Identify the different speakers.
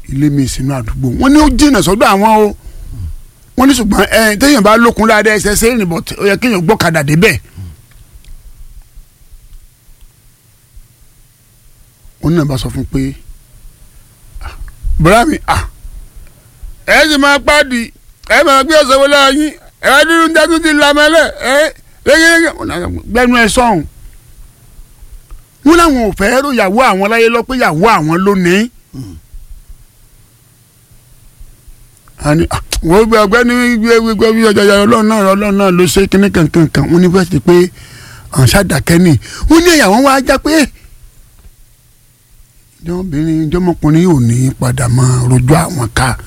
Speaker 1: ilé mi sínú àdúgbò wọ́n ní ó jìnnà sọ́dọ̀ àwọn o wọ́n ní ṣùgbọ́n ẹ téèyàn bá lókun dáadáa ẹsẹ̀ ṣe é rìn bọ̀ ó yẹ kéèyàn gbọ́kadà débẹ̀. wọ́n ní náà bá sọ fún pé bùrá mi ẹ sì máa pàdé ẹ máa gbé ọ̀sẹ̀ wọlé ayín ẹ wá dúdú dájú ti lamẹ́lẹ̀ ẹ lẹ́gẹ́lẹ́gẹ́ gbẹnu ẹ sọ̀hún. wọ́n láwọn ò fẹ́ rò yàwó àwọn láyé lọ pé yàwó àwọn lónìí. wọ́n gbé ọgbẹ́ni gbé gbé ọjà ọlọ́run náà ọlọ́run náà ló ṣe kíní kankan kan wọ́n ní bẹ́ẹ̀ ti pé àwọn ṣàdàkẹ́ nì wọ́n ní ìyàwó wa já pé ìjọmọbìnrin ìjọmọkùnrin yóò ní padà máa rojọ́ àwọn ká